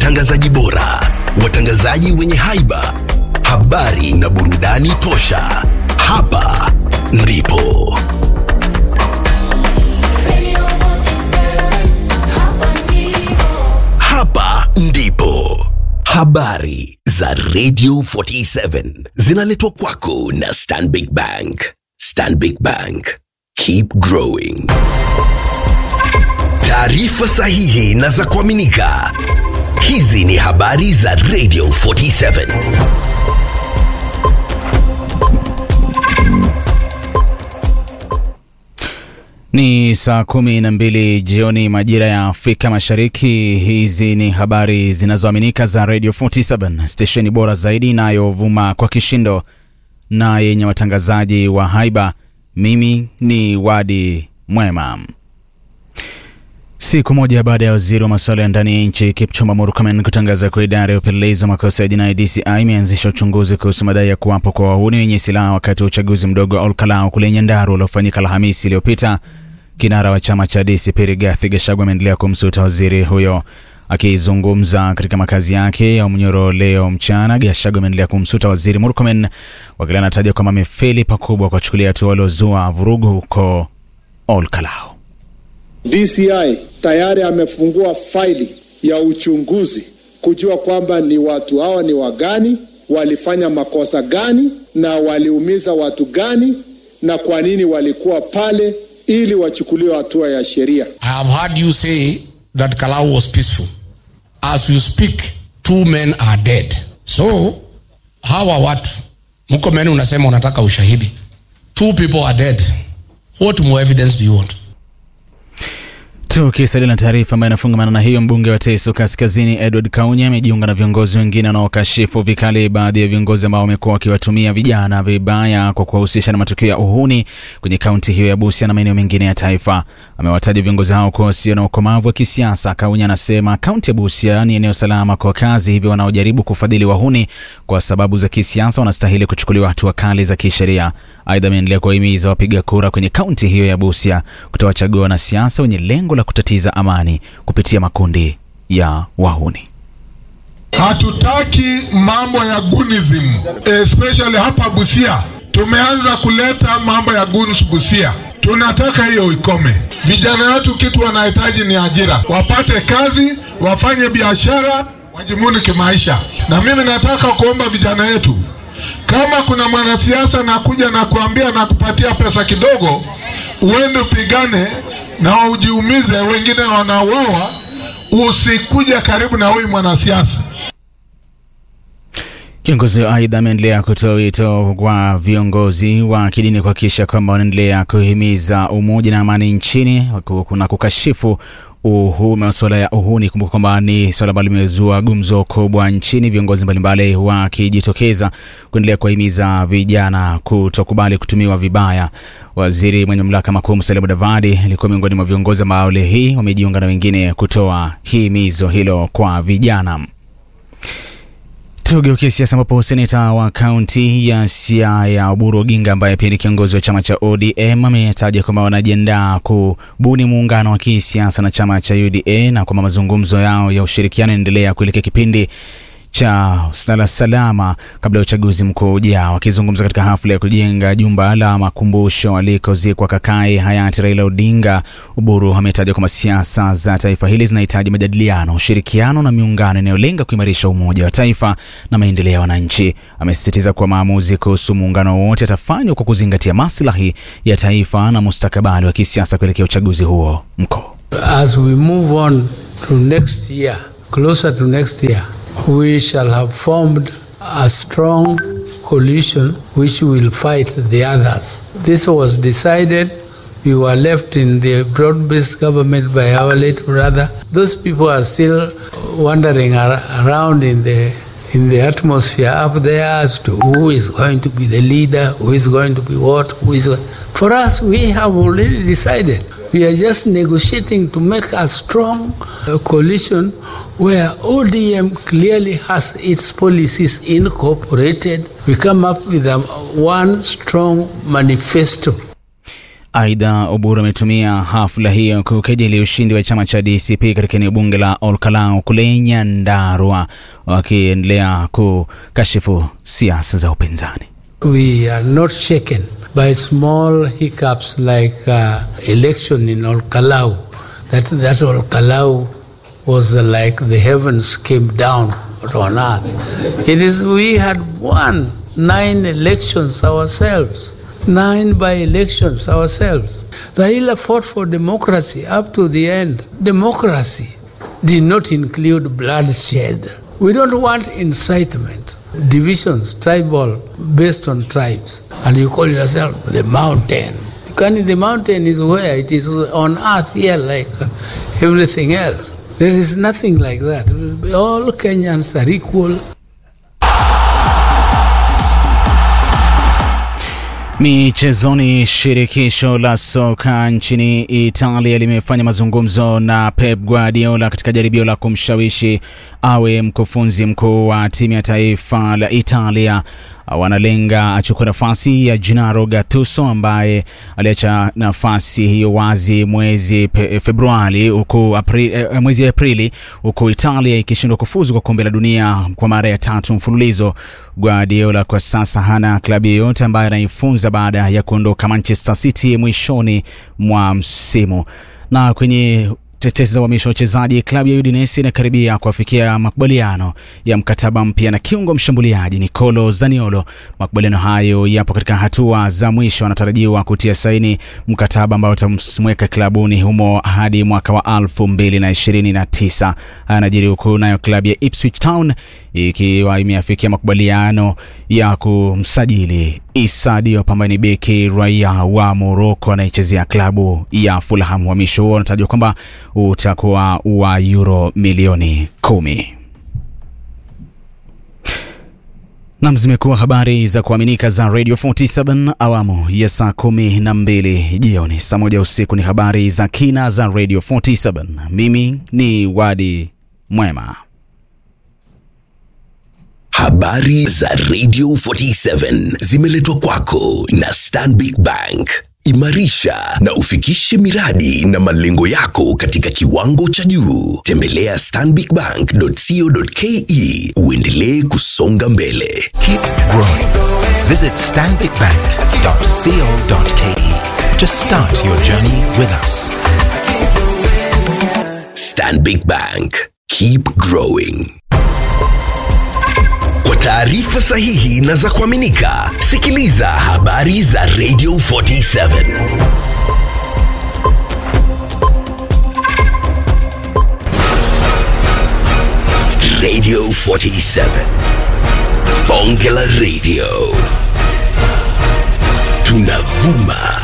watangazaji bora, watangazaji wenye haiba, habari na burudani tosha. Hapa ndipo hapa ndipo habari za Radio 47 zinaletwa kwako na Stanbic Bank. Stanbic Bank, keep growing. Taarifa sahihi na za kuaminika. Hizi ni habari za Radio 47. Ni saa kumi na mbili jioni majira ya Afrika Mashariki. Hizi ni habari zinazoaminika za Radio 47, stesheni bora zaidi inayovuma kwa kishindo na yenye watangazaji wa haiba. Mimi ni Wadi Mwema. Siku moja baada ya waziri wa masuala ya ndani ya nchi Kipchumba Murkomen kutangaza kwa idara ya upelelezi wa makosa ya jinai DCI imeanzisha uchunguzi kuhusu madai ya kuwapo kwa wahuni wenye silaha wakati wa uchaguzi mdogo wa Olkalau kule Nyandarua uliofanyika Alhamisi iliyopita. Kinara wa chama cha DCP Rigathi Gachagua ameendelea kumsuta waziri huyo. Akizungumza katika makazi yake ya Munyoro leo mchana, Gachagua ameendelea kumsuta waziri Murkomen, wakili anataja kwamba amefeli pakubwa kwa kuchukulia hatua waliozua vurugu huko Olkalau. DCI tayari amefungua faili ya uchunguzi kujua kwamba ni watu hawa ni wagani, walifanya makosa gani na waliumiza watu gani na kwa nini walikuwa pale ili wachukuliwe hatua ya sheria. I have heard you say that Kalau was peaceful. As you speak, two men are dead. So, hawa watu, Murkomen unasema unataka ushahidi. Two people are dead. What more evidence do you want? Tukisalia na taarifa ambayo inafungamana na hiyo, mbunge wa Teso Kaskazini Edward Kaunya amejiunga na viongozi wengine wanaokashifu vikali baadhi ya viongozi ambao wamekuwa wakiwatumia vijana vibaya kwa kuwahusisha na matukio ya uhuni kwenye kaunti hiyo ya Busia na maeneo mengine ya taifa. Amewataja viongozi hao kuwa wasio na ukomavu wa kisiasa. Kaunya anasema kaunti ya Busia ni eneo salama kwa wakazi, hivyo wanaojaribu kufadhili wahuni kwa sababu za kisiasa wanastahili kuchukuliwa hatua kali za kisheria. Aidha, ameendelea kuwahimiza wapiga kura kwenye kaunti hiyo ya Busia kutowachagua wanasiasa wenye lengo la kutatiza amani kupitia makundi ya wahuni. Hatutaki mambo ya gunism, especially hapa Busia. Tumeanza kuleta mambo ya guns Busia, tunataka hiyo ikome. Vijana wetu kitu wanahitaji ni ajira, wapate kazi, wafanye biashara, wajimuni kimaisha. Na mimi nataka kuomba vijana wetu, kama kuna mwanasiasa nakuja na kuambia na kupatia pesa kidogo, uende upigane na ujiumize, wengine wanauawa, usikuja karibu na huyu mwanasiasa. Kiongozi wa aidha ameendelea kutoa wito kwa viongozi wa kidini kuhakikisha kwamba wanaendelea kuhimiza umoja na amani nchini na kukashifu uhu masuala ya uhuni. Kumbuka kwamba ni swala ambalo limezua gumzo kubwa nchini, viongozi mbalimbali wakijitokeza kuendelea kuwahimiza vijana kutokubali kutumiwa vibaya. Waziri mwenye mamlaka makuu Musalia Mudavadi alikuwa miongoni mwa viongozi ambao leo hii wamejiunga na wengine kutoa himizo hilo kwa vijana. Tugeukie siasa ambapo seneta wa kaunti ya Siaya Oburu Oginga ambaye pia ni kiongozi wa chama cha ODM ametaja kwamba wanajiandaa kubuni muungano wa kisiasa na chama cha UDA na kwamba mazungumzo yao ya ushirikiano yanaendelea kuelekea kipindi cha sala salama kabla ya uchaguzi mkuu ujao. Akizungumza katika hafla ya kujenga jumba la makumbusho alikozikwa kakae hayati Raila Odinga, Uburu ametaja kwamba siasa za taifa hili zinahitaji majadiliano, ushirikiano na miungano inayolenga kuimarisha umoja wa taifa na maendeleo ya wananchi. Amesisitiza kuwa maamuzi kuhusu muungano wowote yatafanywa kwa kuzingatia maslahi ya taifa na mustakabali wa kisiasa kuelekea uchaguzi huo mkuu. As we move on to next year, closer to next year, we shall have formed a strong coalition which will fight the others. This was decided. We were left in the broad based government by our late brother. Those people are still wandering ar- around in the in the atmosphere up there as to who is going to be the leader, who is going to be what, who is. For us, we have already decided. We are just negotiating to make a strong uh, coalition where ODM clearly has its policies incorporated. We come up with a, one strong manifesto. Aidha, Oburu ametumia hafla hiyo kukejeli ushindi wa chama cha DCP katika eneo bunge la Olkalau kule Nyandarua, wakiendelea kukashifu siasa za upinzani. We are not shaken by small hiccups like uh, election in Olkalau. That that Olkalau was uh, like the heavens came down on earth. It is we had won nine elections ourselves, nine by elections ourselves. Raila fought for democracy up to the end. Democracy did not include bloodshed. We don't want incitement, divisions, tribal, based on tribes. And you call yourself the mountain. Can the mountain is where it is on earth here, like uh, everything else. There is nothing like that. All Kenyans are equal. Michezoni, shirikisho la soka nchini Italia limefanya mazungumzo na Pep Guardiola katika jaribio la kumshawishi awe mkufunzi mkuu wa timu ya taifa la Italia. Wanalenga achukue nafasi ya Gennaro Gattuso ambaye aliacha nafasi hiyo wazi mwezi Februari huku Aprili, eh, mwezi Aprili huku Italia ikishindwa kufuzu kwa kombe la dunia kwa mara ya tatu mfululizo. Guardiola kwa sasa hana klabu yoyote ambayo anaifunza baada ya kuondoka Manchester City mwishoni mwa msimu. Na kwenye tetesi za uhamisho wa wachezaji, klabu ya Udinese inakaribia kuafikia makubaliano ya mkataba mpya na kiungo mshambuliaji Nicolo Zaniolo. Makubaliano hayo yapo katika hatua za mwisho, anatarajiwa kutia saini mkataba ambao utamweka klabuni humo hadi mwaka wa 2029. Anajiri huku nayo klabu ya Ipswich Town ikiwa imeafikia makubaliano ya kumsajili Issa Diop ambaye ni beki raia wa Morocco anayechezea klabu ya Fulham. Uhamisho huo unatajwa kwamba utakuwa wa euro milioni kumi. Nam, zimekuwa habari za kuaminika za Radio 47 awamu ya saa kumi na mbili jioni. Saa moja usiku ni habari za kina za Radio 47. Mimi ni Wadi Mwema. Habari za Radio 47 zimeletwa kwako na Stanbic Bank. Imarisha na ufikishe miradi na malengo yako katika kiwango cha juu. Tembelea stanbicbank.co.ke uendelee kusonga mbele. Keep growing. Visit stanbicbank.co.ke to start your journey with us. Stanbic Bank. Keep growing. Kwa taarifa sahihi na za kuaminika, sikiliza habari za Radio 47. Radio 47. Bonge la Radio. Tunavuma